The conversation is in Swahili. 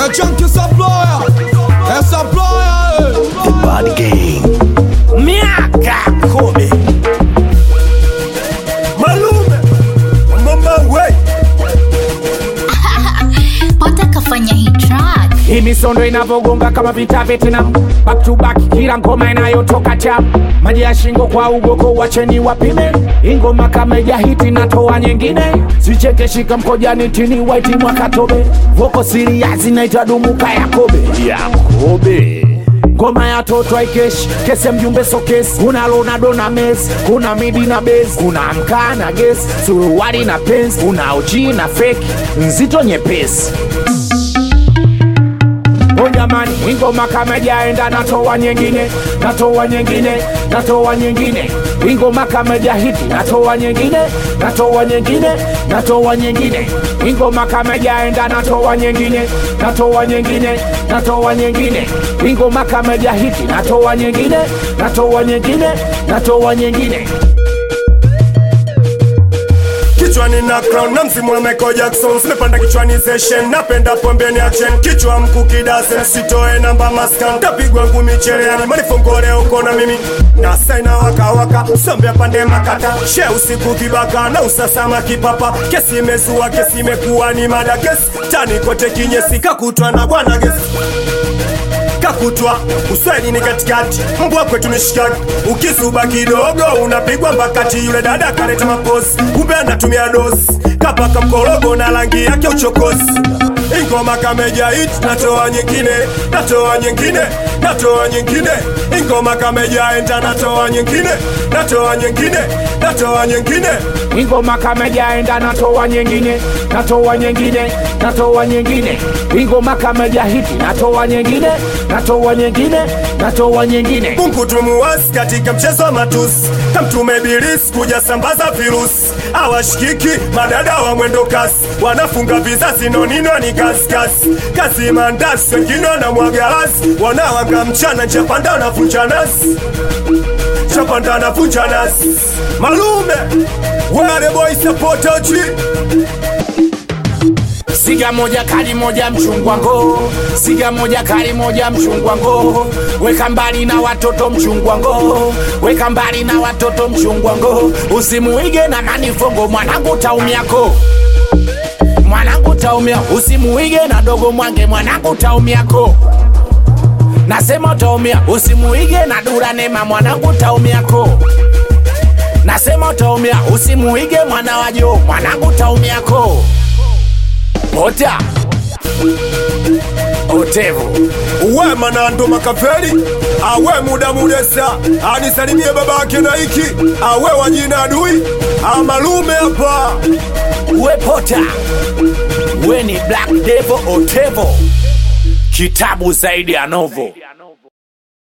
É Chunky Supplier, é Supplier, The Bad Gang. miaka kumi malume mama we Pata kafanya hii track hii misondo inavyogonga kama vita Vietnam, back to back, kila ngoma inayotoka cham, maji ya shingo kwa ugoko, wacheni wapime ingoma kama ijahiti, natoa nyingine, sicheke shika mkojani tini waiti mwakatobe, voko siriazi naitwa dumuka Yakobe Yakobe ngoma ya toto aikeshi kesi ya mjumbe sokesi kuna lonado na mes kuna midi na bes kuna mkaa na ges suruwali na pens kuna uchi na feki nzito nyepesi O jamani, ingoma kama jaenda natoa nyingine, natoa nyingine, natoa nyingine. Ingoma kama jahiti natoa nyingine, natoa nyingine, natoa nyingine. Ingoma kama jaenda natoa nyingine, natoa nyingine, natoa nyingine. Ingoma kama jahiti natoa nyingine, natoa nyingine, natoa nyingine. kichwani na crown na msimu wa Michael Jackson simepanda kichwani session napenda pombeni action kichwa mkukidasen sitoe namba maskan tapigwa ngumi cherehani manifongole uko na mimi na saina wakawaka sombea pande makata she usiku kibaka na usasama kipapa kesi imezua kesi imekuwa ni mada kesi tani kote kinyesi kakutwa na bwana gesi kakutwa uswahili ni katikati mbwa kwetu ni shikaki ukisuba kidogo unapigwa mbakati yule dada kaleta maposi kumbe anatumia dosi kapaka mkorogo na rangi yake uchokozi ingoma kameja hit natoa nyingine natoa nyingine natoa nyingine ingoma kameja enta natoa nyingine natoa nyingine natoa nyingine ingoma kama jaenda natoa nyingine natoa nyingine natoa nyingine ingoma kama jahiti natoa nyingine natoa nyingine natoa nyingine Mungu tumuwasi katika mchezo wa matusi, kamtume Ibilisi kuja sambaza virusi. Awashikiki madada wa mwendo kasi, wanafunga vizazi nonino ni kasikasi, kazi mandasi, wengine wanamwaga rasi, wanawanga mchana njapanda wanavunja nasi chapanda anavunja nasi. Malume wale boy support OG siga moja kali moja mchungwa ngo siga moja kali moja mchungwa ngo weka mbali na watoto mchungwa ngo weka mbali na watoto mchungwa ngo usimuige na manifongo mwanangu taumiako mwanangu taumia usimuige na dogo mwange mwanangu taumiako nasema utaumia usimuige na dura nema mwanangu taumiako nasema utaumia usimuige mwana wajo mwanangu taumiako ota otevu uwe manando makafeli awe muda mudesa anisalimie babake na iki awe wajina adui amalume hapa uwe pota uwe ni black devil otevo kitabu zaidi ya novo